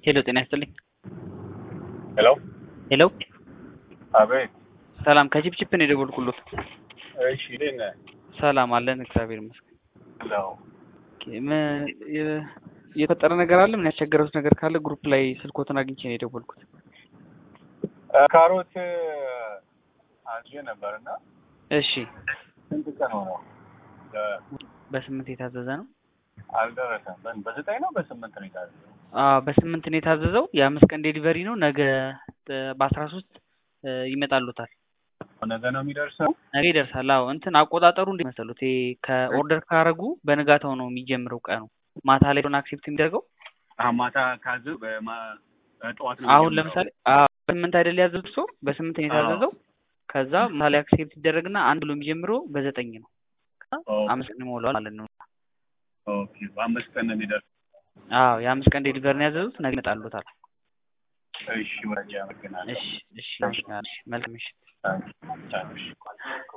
ሄሎ ጤና ይስጥልኝ። ሄሎ ሄሎ አቤት። ሰላም ከቺፕቺፕ ነው የደወልኩሎት። እሺ እንዴት ነህ? ሰላም አለን እግዚአብሔር ይመስገን። ሄሎ ኦኬ፣ ምን የ- የተፈጠረ ነገር አለ? ምን ያስቸገረውት ነገር ካለ ግሩፕ ላይ ስልኮትን አግኝቼ ነው የደወልኩት። እ፣ ካሮት አዝዤ ነበር እና እሺ ስንት ቀን ሆነው እ፣ በስምንት የታዘዘ ነው። አልደረሰም። በ- በዘጠኝ ነው በስምንት ነው የታዘዘው? አዎ በስምንት ነው የታዘዘው። የአምስት ቀን ዴሊቨሪ ነው። ነገ እ፣ በአስራ ሶስት ይመጣሉታል። ነገ ነው የሚደርሰው? ነገ ይደርሳል። አዎ እንትን አቆጣጠሩ እንዴት መሰሉት? ይሄ ከኦርደር ካረጉ በንጋታው ነው የሚጀምረው ቀኑ። ማታ ላይ ሆነ አክሴፕት የሚደርገው አ ማታ ካዘው በማ- ጠዋት ነው አሁን የሚጀምረው? ለምሳሌ አዎ በስምንት አይደል ያዘዙት ሰው በስምንት ነው የታዘዘው። ከዛ ማታ ላይ አክሴፕት ይደረግና አንድ ብሎ የሚጀምረው በዘጠኝ ነው። ከዛ ኦኬ። አምስት ቀን ይሞላዋል ማለት ነው። ኦኬ በአምስት ቀን ነው የሚደርሰው። አዎ የአምስት ቀን ዴሊቨሪ ነው ያዘዙት። ነገ ይመጣሉታል። እሺ መረጃ አመሰግናለሁ። እሺ እሺ እሺ መልካም ምሽት። እሺ